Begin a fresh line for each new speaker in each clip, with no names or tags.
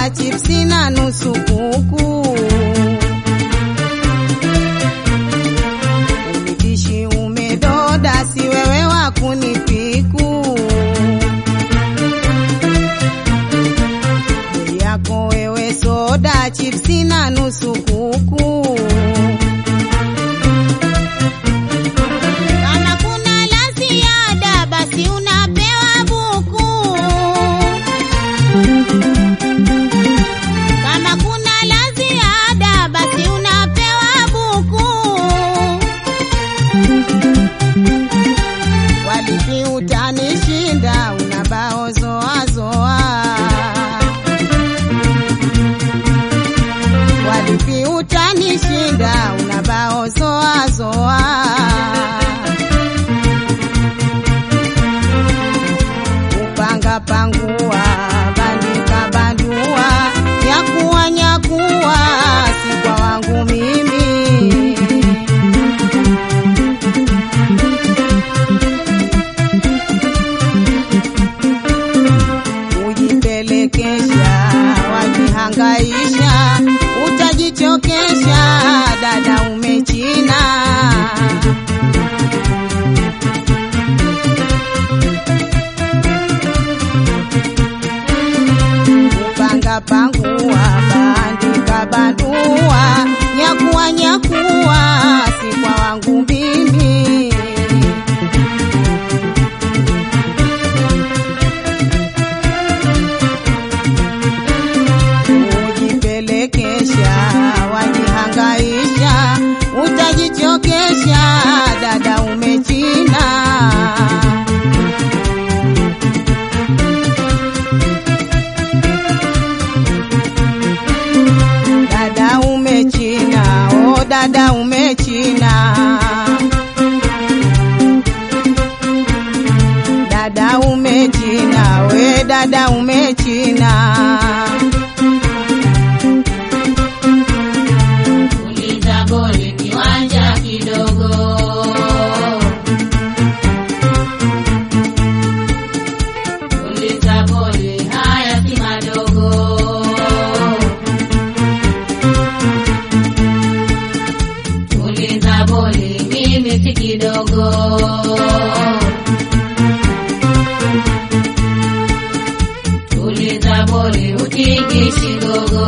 soda, chipsi na nusu kuku. Umitishi umedoda, si wewe wa kunipiku. Bei yako wewe soda, chipsi na nusu kuku. Kama kuna la ziada basi unapewa buku. Kama kuna la ziada basi unapewa buku. Walipi utanishinda unabao zoa zoa. Walipi utanishinda unabao zoa zoa. Upanga pangua, bandika bandua, nyakuwa nyakuwa, si kwa wangu mimi. Ujipelekesha, wajihangaisha, utajichokesha, dada umechina. Upanga pangua, bandika bandua, nyakuwa nyakuwa, si kwa wangu mimi. Ujipelekesha, wajihangaisha, utajichokesha, dada umechina. Dada umechina, oh dada umechina. Dada umechina, we dada umechina.
Uliza boli kiwanja kidogo. Uliza boli haya si madogo. Uliza boli mimi si kidogo. Uliza boli utikishi gogo.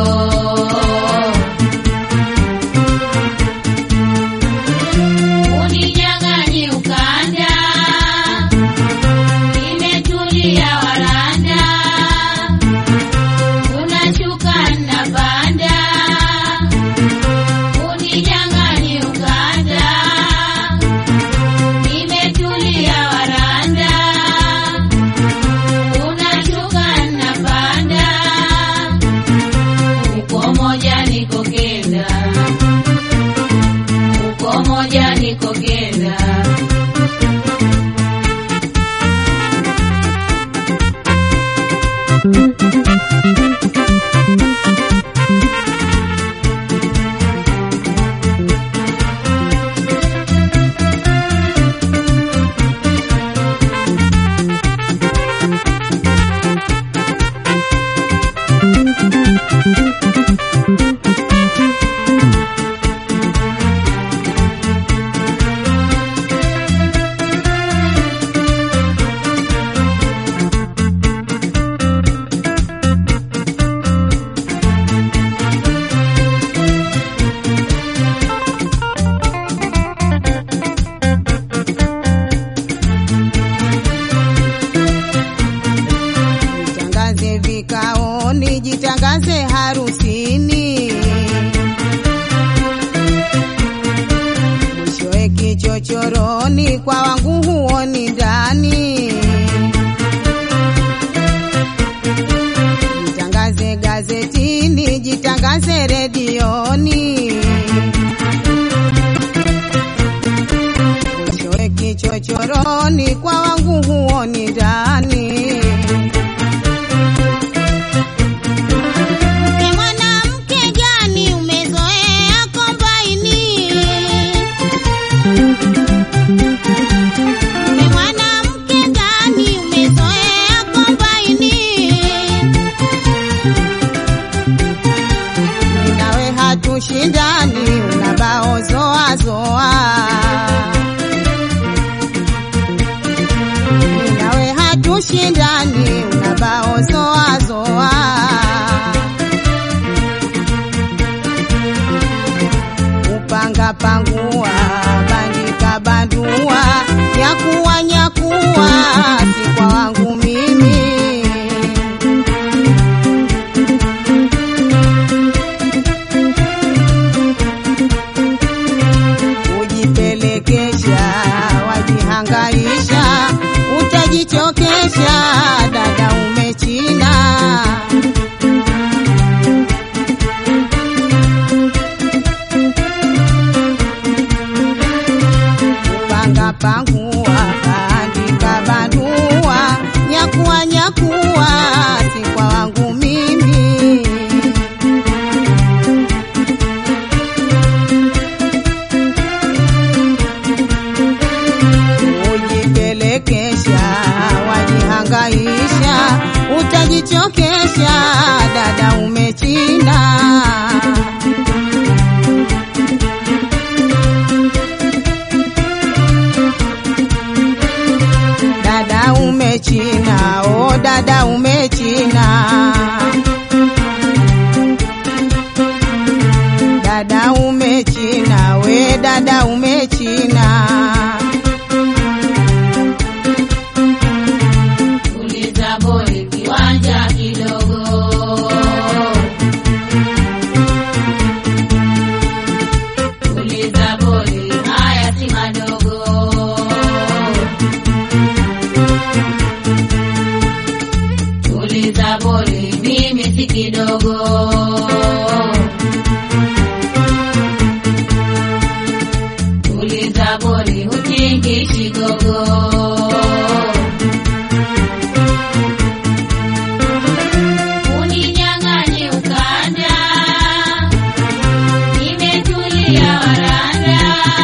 Uninyang'anyi ukanda, nimetulia waranda, unashuka napanda. Uninyang'anyi ukanda, nimetulia waranda, unashuka napanda. Uko moja niko kenda uko moja niko kenda.
Jitangaze vikaoni, jitangaze harusini. Mwishowe kichochoroni, kwa wangu huoni ndani. Jitangaze gazetini, jitangaze redioni. Mwishowe kichochoroni, kwa wangu huoni ndani. Mke mwanamke gani umezoea kombaini? Mke mwanamke gani umezoea kombaini?
boli mimi si kidogo. Tuliza boli hutingishi gogo. Uninyang'anye ukanda, nimetulia waranda.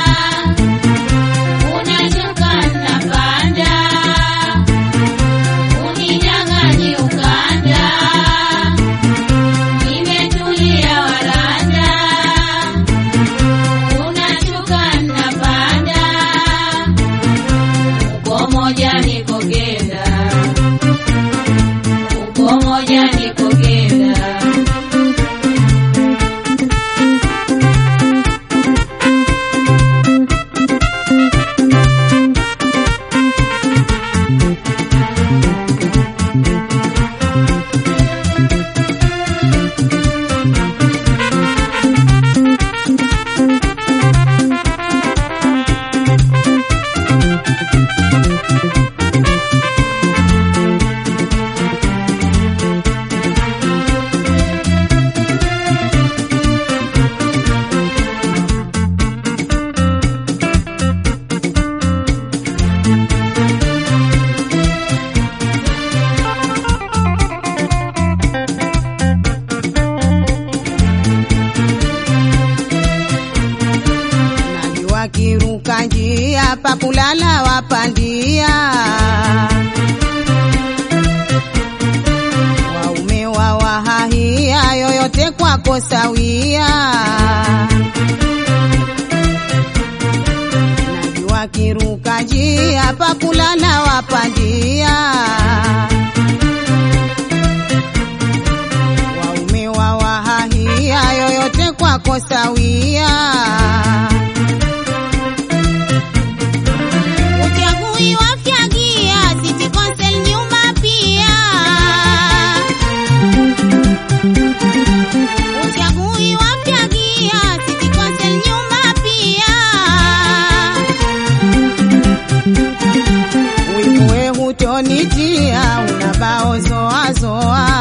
Unashuka napanda, uninyang'anye ukanda, nimetulia waranda. Unashuka napanda, uko moja niko kenda, uko moja niko kenda.
Najua kiruka njia pa kulala wapandia, waume wa wahahia yoyote kwako sawia. Najua kiruka njia pa kulala wapandia, waume wa wahahia yoyote kwako sawia.
Uchagui wafyagia City Council nyuma pia. Uchagui wafyagia City Council nyuma pia.
Wivuwe hutonitia unabao zoa zoa,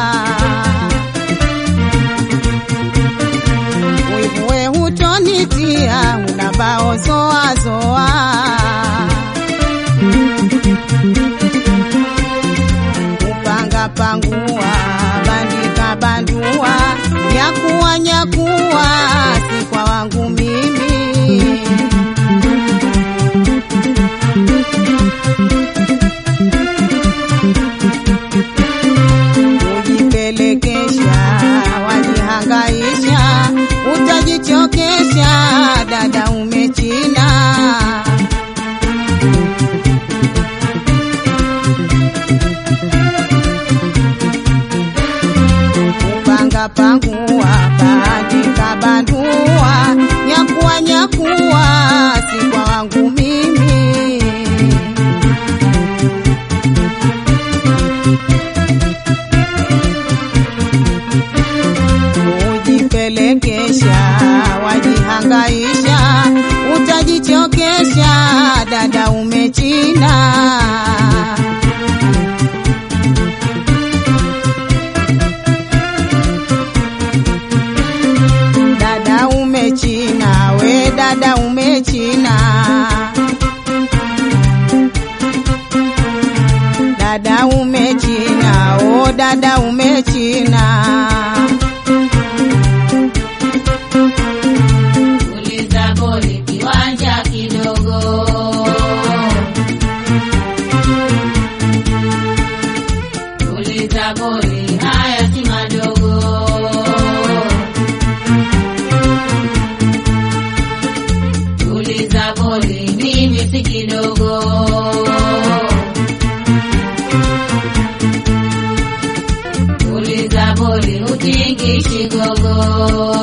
wivuwe hutonitia unabao zoa zoa. Kupanga pangua, bandika bandua, nyakuwa nyakuwa, si kwa wangu mimi kujipelekesha, wajihangaisha, utajichokesha, dada umechina. Kupanga pangua, bandika bandua, nyakuwa nyakuwa, si kwa wangu mimi. Ujipelekesha, wajihangaisha, utajichokesha, dada umechina. Dada umechina, we dada umechina. Dada umechina, o dada umechina.
Tuliza boli kiwanja kidogo. Tuliza boli haya si madogo. Tuliza boli mimi si kidogo. Tuliza boli utingishi gogo.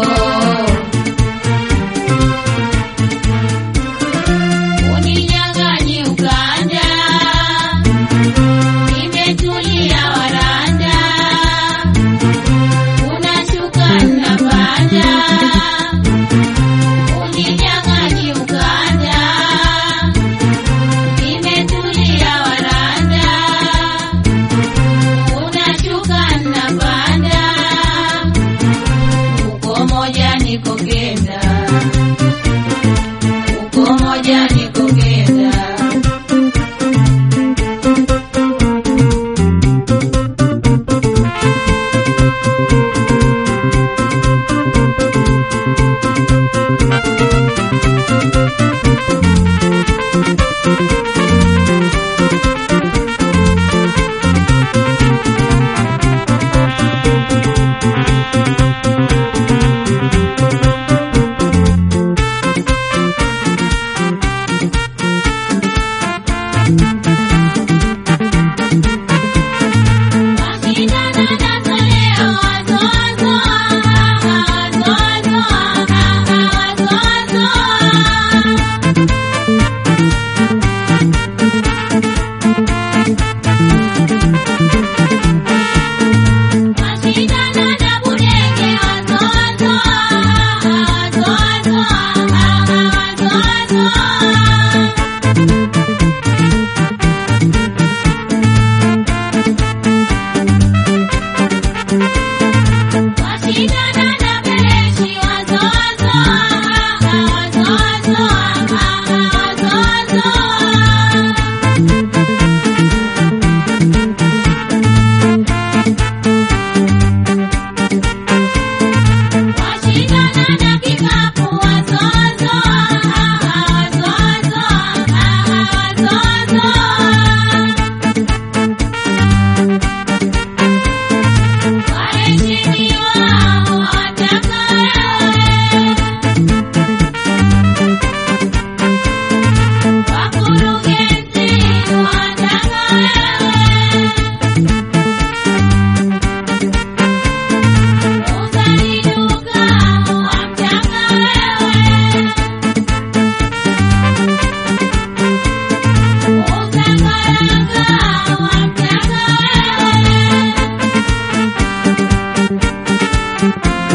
Uninyang'anye ukanda, nimetulia waranda. Unashuka napanda, uninyang'anye ukanda, nimetulia waranda. Unashuka napanda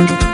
Thank